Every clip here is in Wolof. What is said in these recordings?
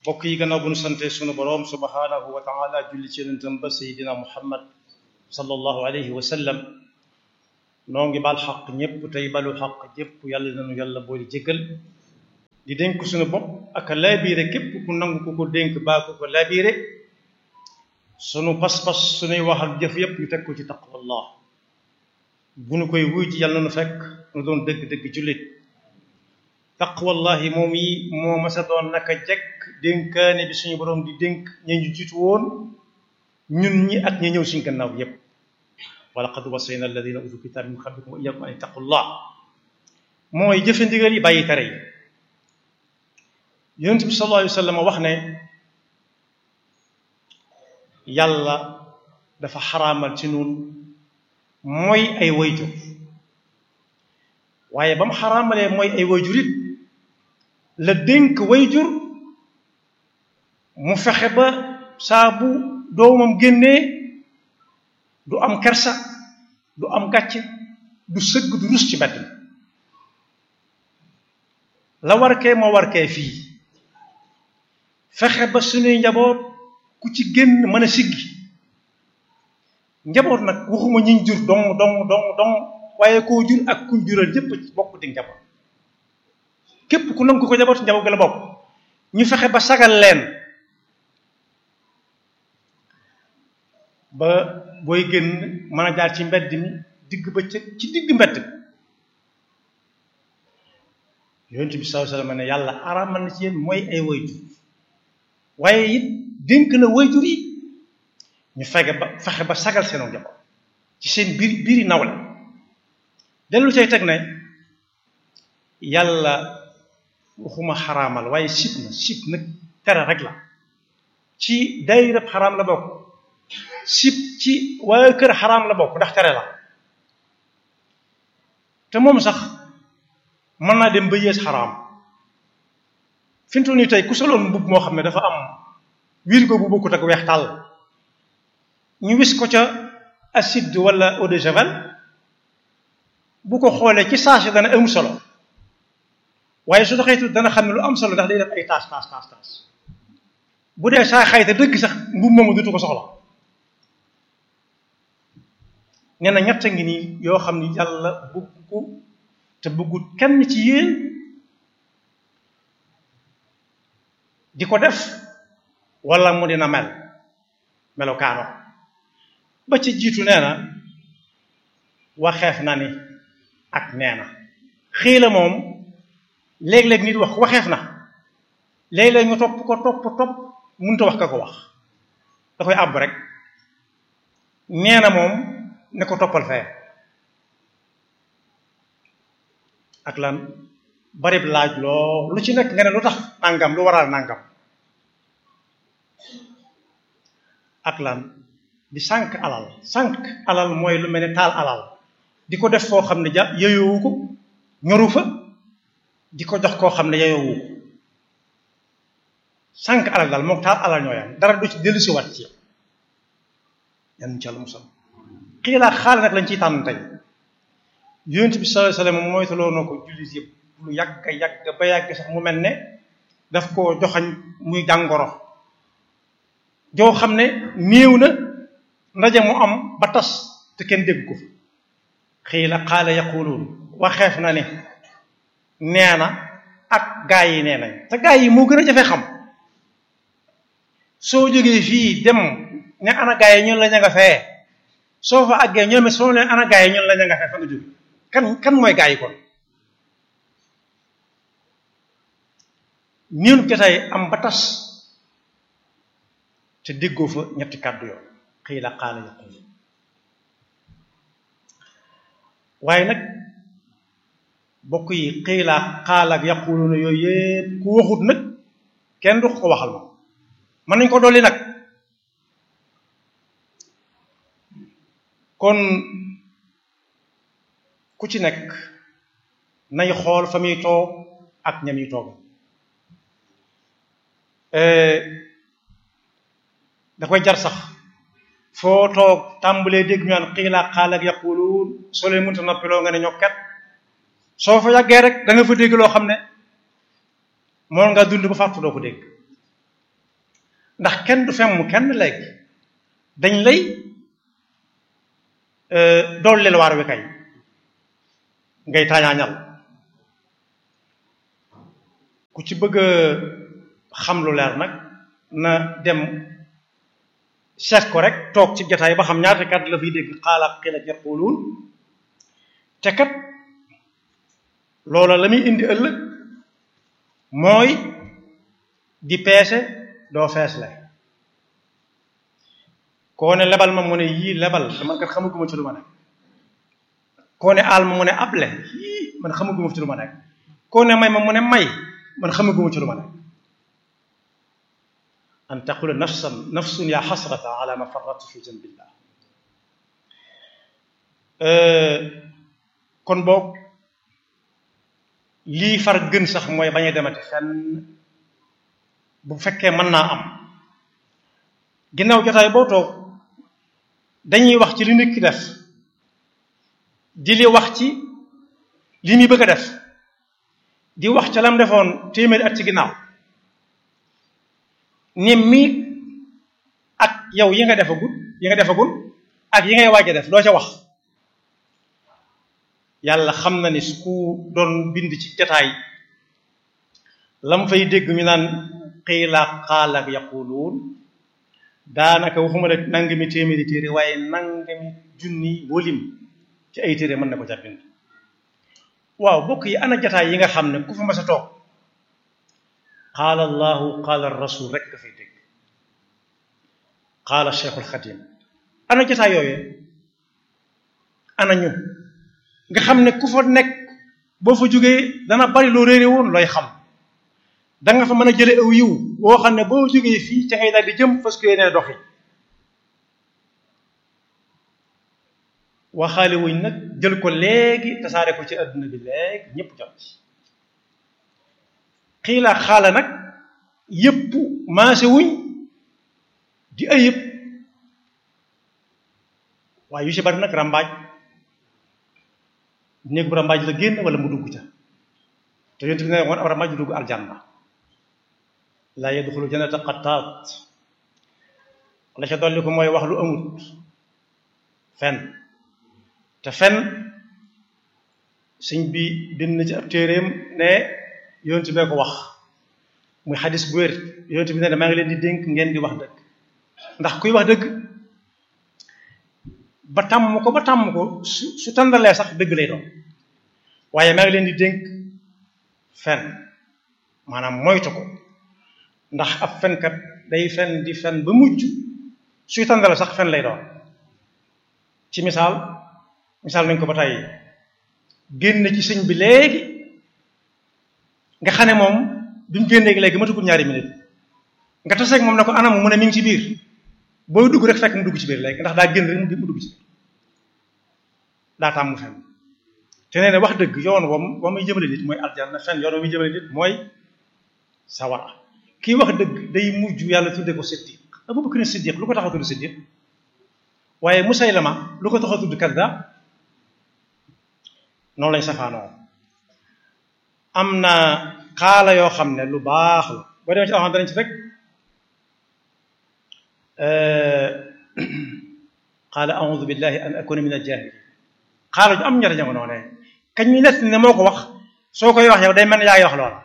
mbokk yi gannaaw bu nu sante sunu boroom subhanahu wa taala julli ci yonentam ba sayidina muhammad sallallahu alayhi wa sallam noo ngi bal xaq ñépp tey balu xaq ñépp yàlla nanu yàlla boole jéggal di dénk sunu bopp ak laabiire képp ku nangu ku ko dénk baa ku ko laabiire sunu pas-pas sunuy wax ak jëf yépp ñu teg ko ci taqwallah bu nu koy wuy ci yàlla nu fekk nu doon dëgg-dëgg jullit taqwallahi moom yi moo masa doon naka jekk dénkaane bi suñu boroom di dénk ña ñu jiitu woon ñun ñi ak ñi ñëw suñ gannaaw yépp wa laqad wasayna alladina utu kitab min qablikum wa iyyakum an ittaqullah mooy jëfe ndigal yi bàyyi tere yi yonent bi sallallahu alayhi wa sallam wax ne yàlla dafa xaraamal ci nun mooy ay wayjur waaye ba mu xaraamalee mooy ay wayjur it la dénk wayjur mu fexe ba saa bu doomam génnee du am kersa du am gàcce du sëgg du rus ci mbedd mi la warkee moo warkee fii fexe ba suñuy njaboot ku ci génn mën a siggi njaboot nag waxuma ñiñ jur dong dong dong dong waaye koo jur ak kuñ jural ñépp bokk di njaboot képp ku nangu ko njaboot njaboot gi la bokk ñu fexe ba sagal leen ba booy génn mën a jaar ci mbedd mi digg bëccëg ci digg mbedd yonent bi sallallahu alayhi wasallam ne yàlla araamal na ci yéen mooy ay wayjur waaye it dénk na wayjur yi ñu fexe ba fexe ba sagal seenu njaboot ci seen biir biiri nawle dellu cay teg ne yàlla waxuma xaraamal waaye sib na sib nag tere rek la ci daayira xaraam la bokk sib ci waaye kër xaraam la bokk ndax tere la te moom sax mën naa dem ba yées xaraam fi mu toll nii tey ku soloon mbubb moo xam ne dafa am wirgo bu bokkut ak weex tàll ñu wis ko ca acide wala eau de javel bu ko xoolee ci saasi dana am solo waaye su doxee tuuti dana xam ne lu am solo ndax day def ay taas taas taas taas bu dee saa xayta dëgg sax mbubb moomu dutu ko soxla nee na ñett ngi nii yoo xam ni yàlla bëgg ko te bëggut kenn ci yéen di ko def wala mu dina mel melokaano ba ci jiitu nee na waxeef na ni ak nee na xii la moom léeg-léeg nit wax waxeef na léeg-léeg ñu topp ko topp topp mënut a wax ka ko wax da koy àbb rek nee na moom ne ko toppal fee ak lan barib laaj loo lu ci nekk nga ne lu tax nangam lu waral nangam ak lan di sànq alal sànq alal mooy lu mel ne taal alal di ko def foo xam ne ja yeyoowu ko ñoru fa di ko jox koo xam ne yeyoowu ko sànq alal daal moom taal alal ñooyam dara du ci dellu si wat ci yan ci àlla musal xiilaa xaale nag lañ ciy tànn tey yonent bi sallallahu alayhi wasallam mooy taloo na ko jullit yëpp lu yàgg yàgg ba yàgg sax mu mel ne daf koo joxañ muy jàngoro joo xam ne néew na ndaje mu am ba tas te kenn dégg ko fi xiila xaala yaquluun waxeef na ne nee na ak gaa yi nee nañ te gaa yi moo gën a jafe xam soo jógee fii dem ne ana gaa yi ñun la ña nga fee soo fa àggee ñoom soo leen ana gaa yi ñun la ña nga fee fa nga jóge kan kan mooy gaa yi kon niinu jotaay am ba tas te déggoo fa ñetti kàddu yoon xëy la xaala yaqul waaye nag bokk yi xëy la xaala ak yaquluna yooyu yëpp ku waxut nag kenn du ko waxal ma mën nañ ko dolli nag kon ku ci nekk nay xool fa muy toog ak ñam yi toog da koy jar sax foo toog tàmbalee dégg ñu naan xiilaa xaal ak yaquluun soo leen mënta noppiloo nga ne ñokkat soo fa yàggee rek da nga fa dégg loo xam ne moom nga dund ba fàttu doo ko dégg ndax kenn du femm kenn léegi dañ lay dool leel waar wi kay ngay taañaañal ku ci bëgg a xam lu leer nag na dem seet ko rek toog ci jotaay ba xam ñaata kat la fiy dégg xaala xiila yaquluun te kat loola la muy indi ëllëg mooy di peese doo feesle koo ne lebal ma mu ne yii lebal man kat xamaguma ci lu ma nekk koo ne aal ma mu ne able yii man xamaguma ci lu ma nekk koo ne may ma mu ne may man xamaguma ci lu ma nekk an taqula nafsan nafsun ya xasrata ala ma farratu fi janbillah kon boog lii far gën sax mooy bañ a demati fenn bu fekkee mën naa am ginnaaw jotaay boo toog dañuy wax ci li nit ki def di li wax ci li muy bëgg a def di wax ca lam defoon téeméeri at ci ginnaaw ni mii ak yow yi nga defagul yi nga defagul ak yi ngay waaj a def doo ca wax yàlla xam na ni su ku doon bind ci jataay lam fay dégg ñu naan xiila xaala yaquluun daanaka waxuma la nangami téeméeri téere waaye nangami junni wolim ci ay téere mën na ko ca bind waaw bokk yi ana jataay yi nga xam ne ku fa mas a toog qaala allahu qaala rasul rek dafay dégg qaala cheikhul xadim ana jataay yooyee ana ñu nga xam ne ku fa nekk boo fa jógee dana bari loo réere woon looy xam da nga fa mën a jële aw yiw boo xam ne boo jógee fii ca ngay daal di jëm fas yéenee doxi waxaale wuñ nag jël ko léegi tasaare ko ci adduna bi léegi ñëpp jot ci xiilaa xaala nag yëpp maase wuñ di ayib waaye yu ci bari nag ràmbaaj néeg bu ràmbaaj la génn wala mu dugg ca te yonent bi ne woon ab ràmbaaj du dugg aljanna laa yadxulu jannata qattaat la ca dolli ko mooy wax lu amut fen te fen sëñ bi bind na ci ab téeréem ne yonent bee ko wax muy xadis bu wér yonent bi ne maa ngi leen di dénk ngeen di wax dëgg ndax kuy wax dëgg ba tàmm ko ba tàmm ko su su tàndalee sax dëgg lay doon waaye maa ngi leen di dénk fen maanaam moytu ko ndax ab fenkat day fen di fen ba mujj suy tàndale sax fen lay doon ci misaal misaal nañ ko ba tey génn ci sëñ bi léegi nga xam ne moom bi mu génnee léegi matugul ñaari minute nga taseeg moom ne ko anam mu ne mi ngi ci biir booy dugg rek fekk mu dugg ci biir léegi ndax daa génn rek mu dugg ci biir daa tàmm fen te nee na wax dëgg yoon wam wa muy jëmale nit mooy aljanna fen yoon wa muy jëmale nit mooy sawara kii wax dëgg day mujj yàlla tudde ko siddiq Abu Bakr siddiq lu ko tax a tudd siddiq waaye Musaylama lu ko tax a tudd kaddaab noonu lañ safaanoo am na xaala yoo xam ne lu baax la boo demee ci alxam danañ ci rek qaala audu billahi an akuna min aljahilin xaala ju am njariñ nga noonee kañ ñu nett ne moo ko wax soo koy wax yow day mel ne yaa ngi wax loola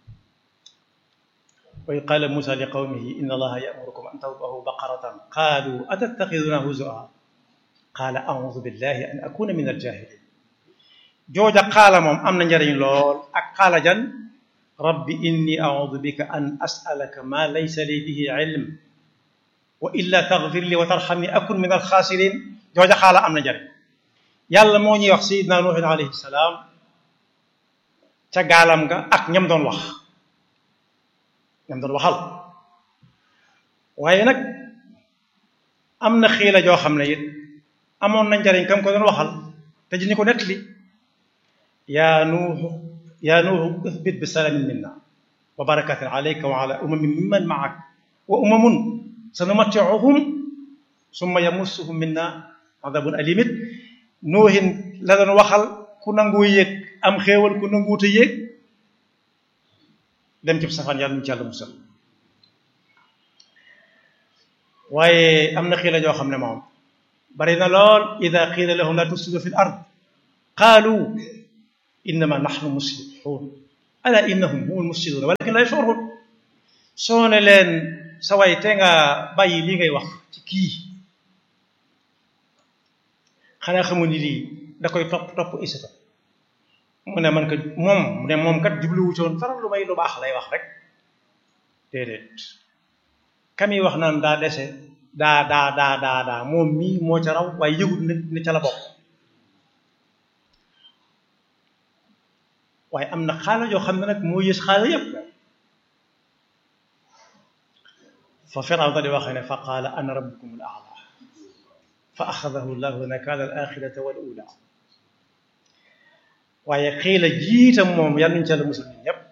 wa id qaala musa li qawmihi inna allaha yamurukum an tadbahu baqaratan qaalu atattaxiduna huzua qaala audu billahi an akuna min aljahilin jooja xaala moom am na njariñ lool ak xaala jan rabbi inni audu bika an asalaka ma laysa li bihi ilm wa illa taghfir li wa tarhamni akun min alxaasirin jooja xaala am na njariñ yàlla moo ñuy wax sayidna nuuhin alayhi salaam ca gaalam nga ak ñam doon wax ñam doon waxal waaye nag am na xiila joo xam ne it amoon na njariñ kam ko doon waxal te ji ñu ko nettali yaa nuuhu yaa nuuhu ihbit bi salaamin minna wa barakatin alayka wa ala umamin mimman maak wa umamun sanumattiuhum summa yamussuhum minna adabun alimit nuuhin la doon waxal ku nangoo yéeg am xéewal ku nanguute yéeg dem ci safaan yàlla ñu ci yàlla musal waaye am na xiila joo xam ne moom bari na lool ida qiila lahum la tufsidu fi l ard qaalu innama nahnu muslihun ala innahum humul mufsiduna walakin la yashurun soo ne leen sa way te nga bàyyi lii ngay wax ci kii xanaa xamul ni lii da koy topp topp isata mu ne man kat moom mu ne moom kat jubluwu ci woon faral lu may lu baax lay wax rek déedéet kami wax naan daa dese daa daa daa daa daa moom mii moo ca raw waaye yëgut ne ne ca la bokk waaye am na xaala yoo xam ne nag moo yës xaala yépp fa Firawna di waxee ne fa qaala ana rabbukum al a'la fa axadahu llahu nakaala al axirata wal ula waaye xiila jiitam moom yal nañu ca la musul ñun ñëpp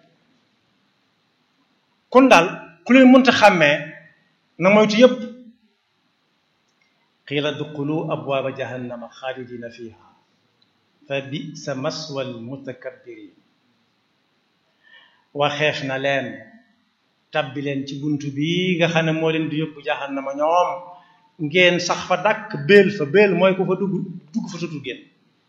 kon daal ku leen mënta xàmmee na moytu yëpp qiila duxulu abwaaba jahannama xaalidina fiha fa bisa maswa almutakabbirin waxeef na leen tabbi leen ci buntu bi nga xam ne moo leen di yóbbu jahannama ñoom ngeen sax fa dàkk béel fa béel mooy ku fa dugg dugg fa tutul génn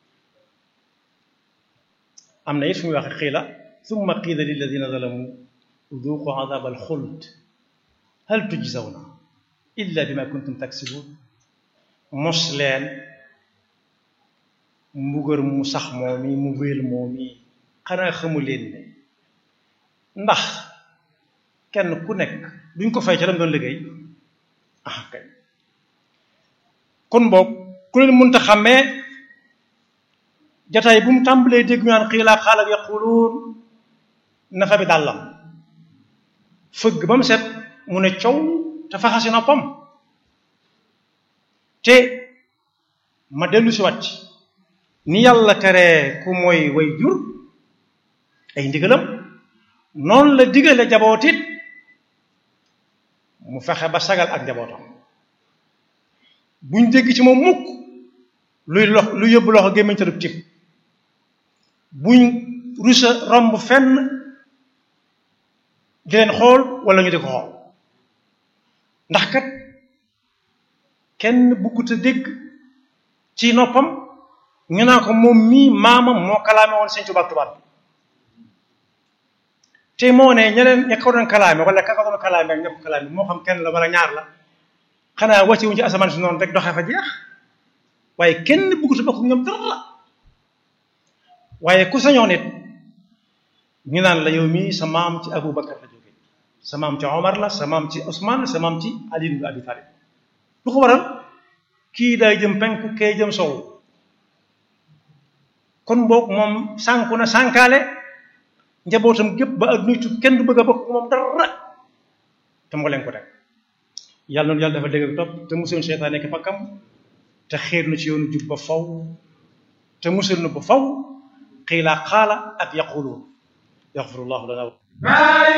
am na it fu muy waxe qiila summa qiila lilladina zalamu duuqu adab alxuld hal tujzawna illa bima kuntum taksibun mos leen mbugar mu sax moom yi mu wéel moom yi xanaa xamu leen ne ndax kenn ku nekk duñ ko fay ca lam doon liggéey ah kay kon boog ku leen mënta xàmmee jataay bu mu tàmbalee dégg ñu naan xiilaa xaalak yaquluun nafa bi dàllam fëgg ba mu set mu ne coow te faxasi noppam te ma dellu si wàcc ni yàlla teree ku mooy way jur ay ndigalam noonu la digale jabootit mu fexe ba sagal ak jabootam buñ dégg ci moom mukk luy lox lu yóbbu loxo gémmiñ te du tib buñ rusa romb fenn di leen xool wala ñu di ko xool ndax kat kenn buggut a dégg ci noppam ñu naa ko moom mii maamam moo kalaame woon sëñ Tuubaa tubaab bi te moo ne ñeneen ña ko doon kalaame wala ka ko doon kalaame ak ña ko kalaame moo xam kenn la wala ñaar la xanaa wàcce wuñ ci asamaan si noonu rek doxee fa jeex waaye kenn buggut a bokk ñoom dara waaye ku sañoon it ñu naan la yow mii sa maam ci Abu Bakar la jóge sa maam ci Omar la sa maam ci Ousmane sa maam ci Ali ibn Abi Talib lu ko waral kii day jëm penku kee jëm sow kon boog moom sànku na sànkaale njabootam gépp ba adduna tukki kenn du bëgg a bokk moom dara te moo leen ko teg yàlla noonu yàlla dafa dégg topp te musul seytaan nekk fakkam te xiir na ci yoonu jub ba faw te musul na ba faw xiilaa xaala ak yaquluun yaxfirullahu lana